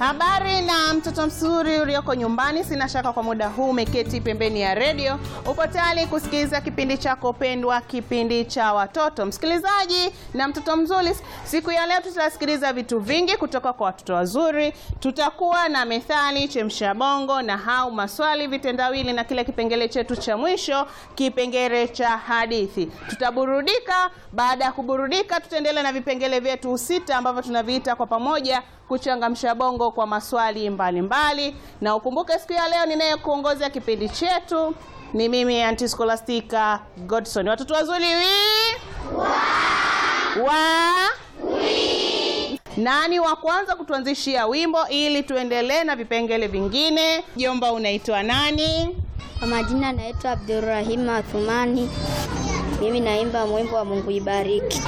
Habari na mtoto mzuri ulioko nyumbani, sina shaka kwa muda huu umeketi pembeni ya redio, upo tayari kusikiliza kipindi chako pendwa, kipindi cha watoto. Msikilizaji na mtoto mzuri, siku ya leo tutasikiliza vitu vingi kutoka kwa watoto wazuri. Tutakuwa na methali, chemsha bongo, na hau maswali, vitendawili na kile kipengele chetu cha mwisho, kipengele cha hadithi. Tutaburudika. Baada ya kuburudika, tutaendelea na vipengele vyetu sita ambavyo tunaviita kwa pamoja kuchangamsha bongo kwa maswali mbalimbali mbali. Na ukumbuke siku ya leo ninayekuongoza kipindi chetu ni mimi Aunty Scholastica Godson. Watoto wazuri wi wa, wa? Nani wa kwanza kutuanzishia wimbo ili tuendelee na vipengele vingine? Jomba, unaitwa nani? Kwa majina naitwa Abdurrahim Athumani. Mimi naimba mwimbo wa Mungu ibariki.